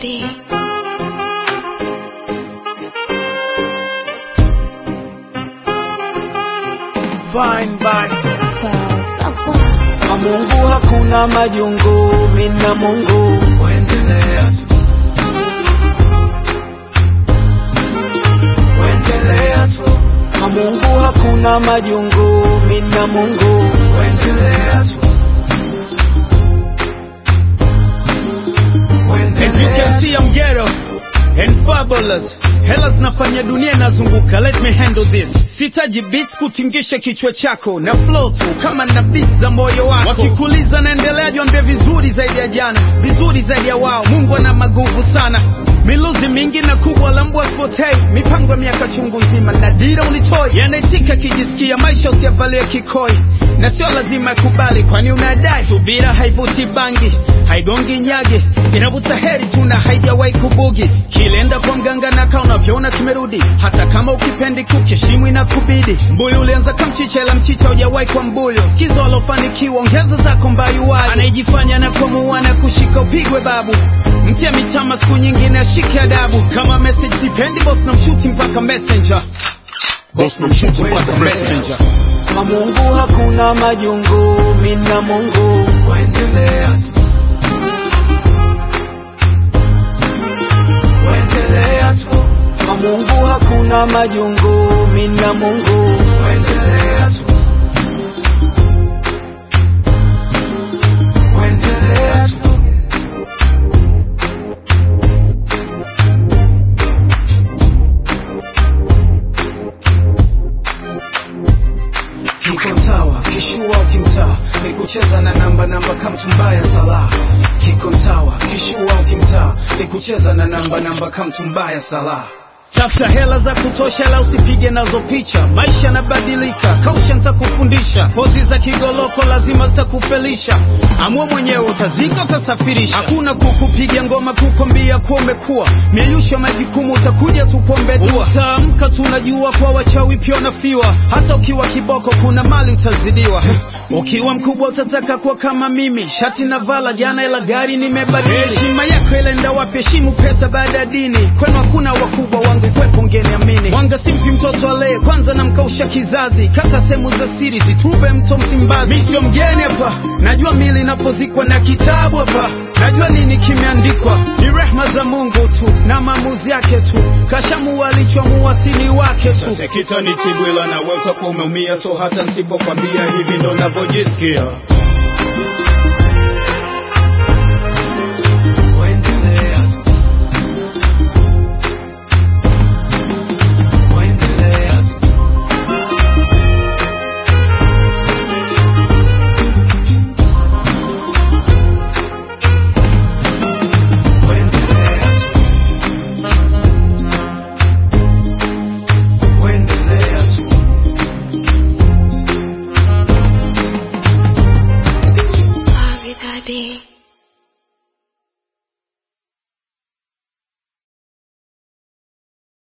melody. Fine, fine. Falsafa. Kwa Mungu hakuna majungu, mina Mungu Wendelea tu. Wendelea tu. Kwa Mungu hakuna majungu, mina Mungu Wendelea tu. As you can see, I'm ghetto and fabulous. Hela zinafanya dunia inazunguka, let me handle this. Sitaji beats kutingisha kichwa chako na flow tu kama na beats za moyo wako. Wakikuliza naendelea, jiambie vizuri zaidi ya jana, vizuri zaidi ya wao. Mungu ana maguvu sana, miluzi mingi na kubwa la mbwa spotei, mipango ya miaka chungu nzima na dira unitoi. Yanaitika kijisikia maisha usiyavalie kikoi, na sio lazima yakubali, kwani unadai subira haivuti bangi, haigongi nyage, inavuta heri tu na haijawahi kubugi. Kilenda kwa mganga na kaa unavyoona kimerudi, hata kama ukipendi kukeshimu inakubidi. Mbuyu ulianza kama mchicha, ila mchicha hujawahi kwa mbuyu. Sikiza walofanikiwa, ongeza zako mbayuwaji. Anayejifanya na kwa muana kushika upigwe babu, mtia mitama siku nyingine ashike adabu. Kama message sipendi, boss na mshuti mpaka messenger. Boss na mshuti mpaka messenger. Kwa Mungu hakuna majungu, mina Mungu Wendelea tu. Wendelea tu. Kwa Mungu hakuna majungu, mina Mungu Wendelea tu. Wendelea tu. Kiko sawa, kishua ukimtaa ni kucheza na namba namba kama tumbaya sala. Kiko sawa, kishua ukimtaa ni kucheza na namba namba kama tumbaya sala. Tafuta hela za kutosha, la usipige nazo picha. Maisha yanabadilika, kausha nitakufundisha. Pozi za kigoloko lazima zitakufelisha. Amua mwenyewe, utazinga utasafirisha. Hakuna kukupiga ngoma kukwambia kuwa umekuwa mieyusho majukumu, utakuja tukuombe dua. Utaamka tunajua kwa wachawi pia unafiwa. Hata ukiwa kiboko, kuna mali utazidiwa. Ukiwa mkubwa utataka kuwa kama mimi, shati na vala jana, ila gari nimebadili. Heshima yako ilenda wapi? Heshimu pesa baada ya dini. Kwenu hakuna wakubwa wangu kwepo, ngeniamini. Mwanga simpi mtoto alee, kwanza namkausha kizazi. Kata sehemu za siri, zitrube mto Msimbazi. Mi sio mgeni hapa, najua mili inapozikwa na kitabu hapa najua nini kimeandikwa, ni rehma za Mungu tu na maamuzi yake tu, kashamua alichoamua sini wake tu. Sasa kitanitibwila na wewe utakuwa umeumia, so hata nsipokwambia hivi ndo navyojisikia.